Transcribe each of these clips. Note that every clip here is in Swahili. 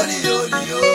Oliolio.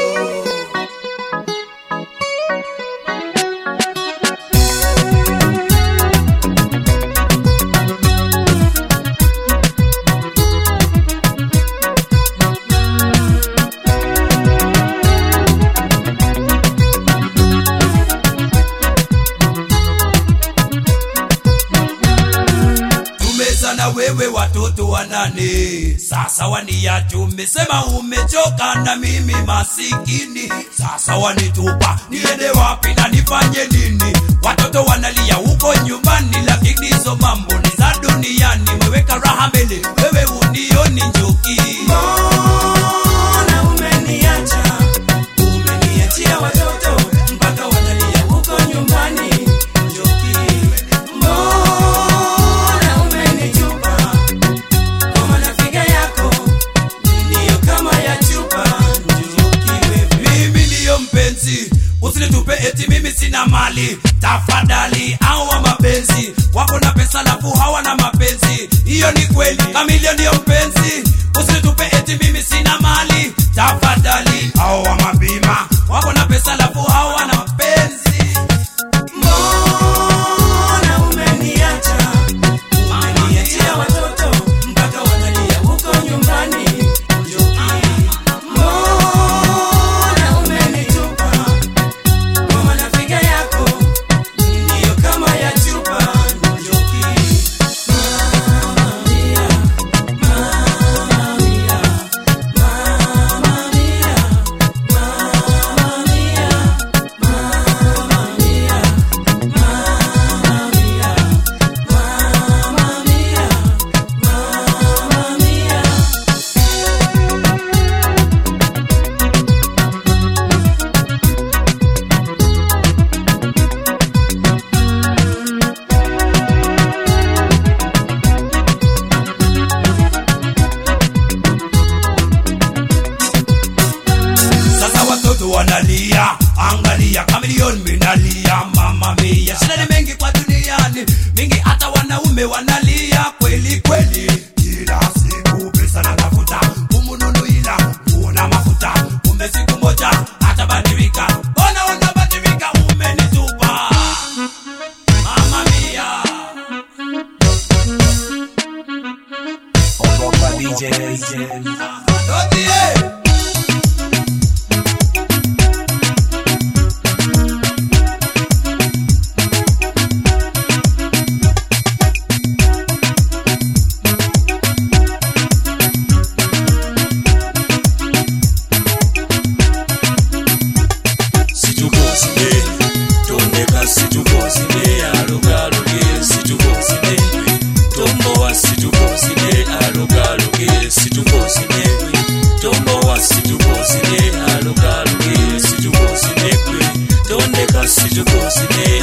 tumezana wewe watoto wanane sasa waniacha umesema umechoka na mimi masikini sasa wanitupa niende wapi na nifanye nini watoto wanalia huko nyumbani lakini hizo mambo ni za duniani meweka raha mbele wewe unioni njoki Mbona umeniacha? Umeniachia watoto mpaka wanalia huko nyumbani. Njoki, mbona umenitupa? Kwa maana figa yako ndiyo kama ya chupa. Njoki wewe. mimi ndiyo mpenzi usinitupe eti mimi sina mali tafadhali awa mapenzi wako na pesa lafu hawana mapenzi hiyo ni kweli kamilio ndiyo mpenzi usinitupe eti mimi sina mali tafadhali awa mabima wako na pesa lafu hawana mapenzi Mbona umeniacha? Umeniachia watoto mpaka wanalia huko nyumbani. Njoki, mbona umenitupa? Kwa maana figa yako ndiyo kama ya chupa. Njoki, Mamma mia, mamma mia, mamma mia, mamma mia, mamma mia. sasa watoto wanalia angalia kamilioni minalia mama mia shida ni mengi kwa duniani mingi hata wanaume wanalia kweli kweli kila siku pesa na tafuta umununu ila una mafuta ume siku moja atabadilika ona unabadilika umenitupa mama mia Ogopa DJ. Dodie. Situkoside, tondeka situkoside, alugaloge situkoside, tombowa situkoside, alugaloge situkoside, tombowa situkoside, alugaloge situkoside, tondeka situkoside,